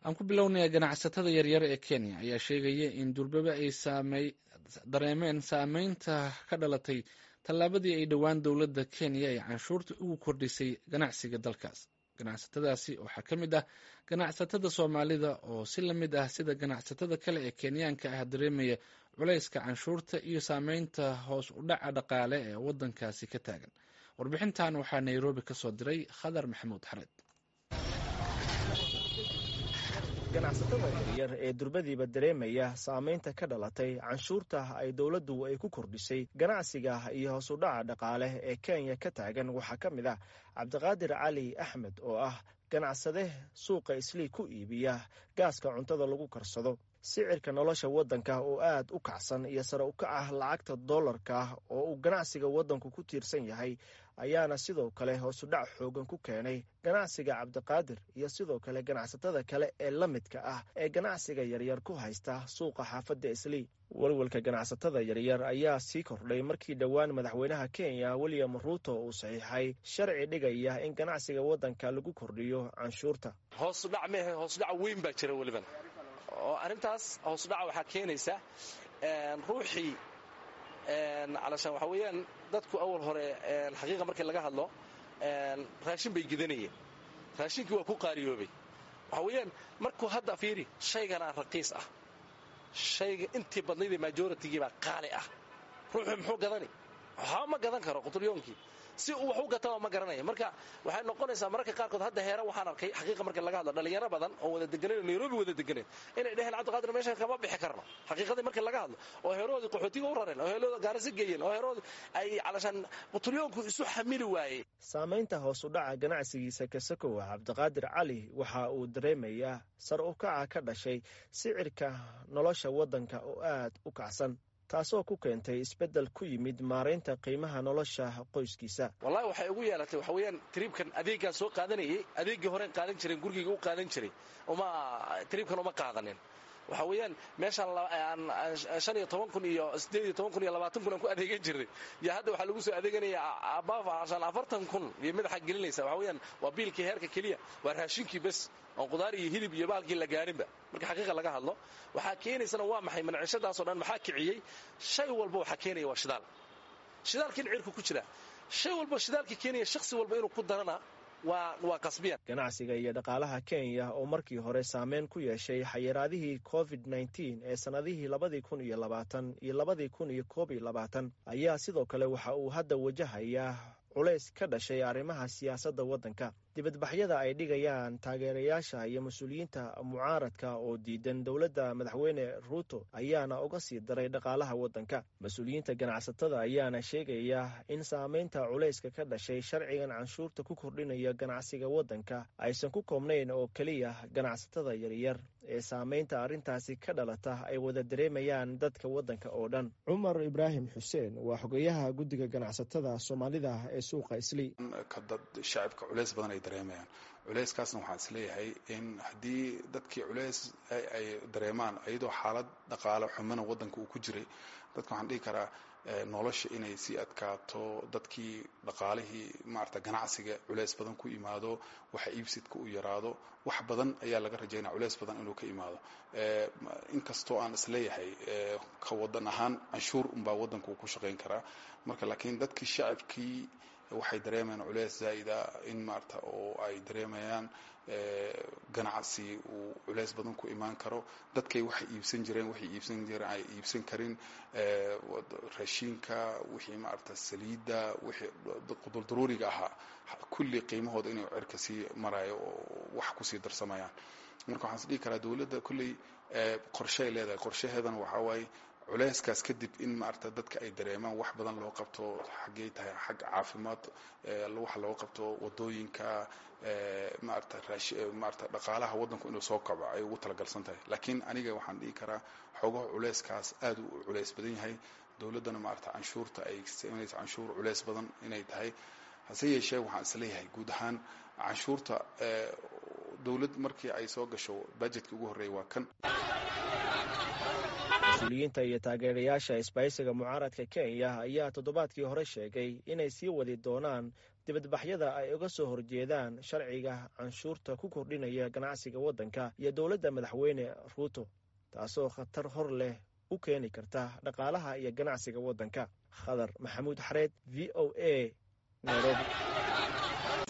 aan ku bilownaya ganacsatada yaryar ee kenya ayaa sheegaya in durbaba ay dareemeen saameynta ka dhalatay tallaabadii ay dhowaan dowladda kenya ay canshuurta ugu kordhisay ganacsiga dalkaas ganacsatadaasi waxaa ka mid ah ganacsatada soomaalida oo si la mid ah sida ganacsatada kale ee kenyaanka ah dareemaya culayska canshuurta iyo saameynta hoos u dhaca dhaqaale ee waddankaasi ka taagan warbixintan waxaa nairobi ka soo diray khadar maxamuud xared ganacsatada yaryar ee durbadiiba dareemaya saameynta ka dhalatay canshuurta ay dowladdu ay ku kordhisay ganacsiga iyo hoos u dhaca dhaqaale ee kenya ka taagan waxaa ka mid ah cabdiqaadir cali axmed oo ah ganacsade suuqa islii ku iibiya gaaska cuntada lagu karsado sicirka nolosha waddanka oo aad u kacsan iyo sare u kaca lacagta dollarka oo uu ganacsiga waddanku ku tiirsan yahay ayaana sidoo kale hoosudhac xoogan ku keenay ganacsiga cabdiqaadir iyo sidoo kale ganacsatada kale ee la midka ah ee ganacsiga yaryar ku haysta suuqa xaafadda islii walwalka ganacsatada yaryar ayaa sii kordhay markii dhowaan madaxweynaha kenya william ruuto uu saxiixay sharci dhigaya in ganacsiga waddanka lagu kordhiyo canshuurta hoosudhac mehe hoosudhac weyn baa jira weliban oo arrintaas hoosudhaca waxaa keenaysa ruuxii calashaan waxaa weeyaan dadku awal hore xaqiiqa markii laga hadlo raashin bay gidanayeen raashinkii waa ku qaariyoobay waxaa weeyaan markuu hadda fiiri shayganaa raqiis ah shayga intii badnaydee majoritigii baa qaali ah ruuxuu muxuu gadani waxba ma gadan karo quturyoonkii si uu wax u gataba ma garanaya marka waxay noqonaysaa mararka qaarkood hadda heera waxaan arkay xaqiiqa marka laga hadlo dhalinyaro badan oo wada deganeyn oo nairobi wada deganeyn inay dheheen cabdiqaadir meeshan kama bixi karno xaqiiqadii markii laga hadlo oo heeroodii qaxootiga u rareen oo heerooda gaarisa geeyeen oo heeroodi ay calashaan quturyoonku isu xamili waayey saamaynta hoos u dhaca ganacsigiisa kasakowa cabdiqaadir cali waxa uu dareemayaa sar u kaca ka dhashay sicirka nolosha waddanka oo aad u kacsan taasoo ku keentay isbeddel ku yimid maaraynta qiimaha nolosha qoyskiisa wallahi waxay ugu yeelatay waxa weeyaan tiriibkan adeeggaan soo qaadanayay adeeggii horeen qaadan jireen gurigayga u qaadan jiray uma tiriibkan uma qaadanin waxa weeyaan meeshaan shan iyo toban kun iyo sideed iyo toban kun iyo labaatan kun aan ku adeegan jirnay iyo hadda waxaa lagu soo adeeganaya abaafashan afartan kun iyo madaxa gelinaysa waxa weeyaan waa biilkii heerka keliya waa raashinkii bes oon qudaar iyo hilib iyo baalkii la gaarinba marka xaqiiqa laga hadlo waxaa keenaysana waa maxay manacishadaasoo dhan maxaa kiciyey shay walba waxaa keenaya waa shidaal shidaalkiin cirka ku jira shay walba shidaalka keenaya shakhsi walba inuu ku darana waa qasbiyan ganacsiga iyo dhaqaalaha kenya oo markii hore saameyn ku yeeshay xayiraadihii covid nneteen ee sannadihii labadii kun iyo labaatan iyo labadii kun iyo koob iyo labaatan ayaa sidoo kale waxa uu hadda wajahayaa culays ka dhashay arrimaha siyaasadda waddanka dibadbaxyada ay dhigayaan taageerayaasha iyo mas-uuliyiinta mucaaradka oo diidan dowladda madaxweyne ruuto ayaana uga sii daray dhaqaalaha waddanka mas-uuliyiinta ganacsatada ayaana sheegaya in saameynta culayska ka dhashay sharcigan canshuurta ku kordhinaya ganacsiga waddanka aysan ku koobnayn oo keliya ganacsatada yaryar ee saameynta arrintaasi ka dhalata ay wada dareemayaan dadka waddanka oo dhan cumar ibraahim xuseen waa xogeyaha guddiga ganacsatada soomaalida ee suuqa islii shacibka culays badan ay dareemayaan culayskaasna waxaan isleeyahay in haddii dadkii culays ay dareemaan iyadoo xaalad dhaqaale xumana waddanka uu ku jiray dadka waxaan dhihi karaa nolosha inay sii adkaato dadkii dhaqaalihii maarata ganacsiga culays badan ku imaado waxa iibsidka u yaraado wax badan ayaa laga rajaynaya culays badan inuu ka imaado inkastoo aan isleeyahay ka wadan ahaan canshuur unbaa waddanka uu ku shaqayn karaa marka laakiin dadkii shacabkii waxay dareemayaan culeys zaa'ida in maarata oo ay dareemayaan ganacsi uu culeys badan ku imaan karo dadkay waxay iibsan jireen waxay iibsan jireen ay iibsan karin raashiinka wixii maarata saliidda wixii quduldaruuriga ahaa kulli qiimahooda inay cirka sii marayo oo wax kusii darsamayaan marka waxaan is dhihi karaa dowladda kulley qorsheay leedahay qorshaheedana waxaa waaye culeyskaas kadib in maarata dadka ay dareemaan wax badan loo qabto xaggey tahay xagga caafimaad wax loo qabto wadooyinka maarata maarata dhaqaalaha waddanku inuu soo kaco ay ugu talagalsan tahay laakiin aniga waxaan dhihi karaa xoogaha culeyskaas aad u culeys badan yahay dowladdana maarata canshuurta ay sameynaysa canshuur culeys badan inay tahay hase yeeshee waxaan isleeyahay guud ahaan canshuurta dowlad markii ay soo gasho budgetka ugu horreeya waa kan mas-uuliyiinta iyo taageerayaasha isbahaysiga mucaaradka kenya ayaa toddobaadkii hore sheegay inay sii wadi doonaan dibadbaxyada ay uga soo horjeedaan sharciga canshuurta ku kordhinaya ganacsiga waddanka iyo dowladda madaxweyne ruuto taasoo khatar hor leh u keeni karta dhaqaalaha iyo ganacsiga waddanka khadar maxamuud xareed v o a nairobi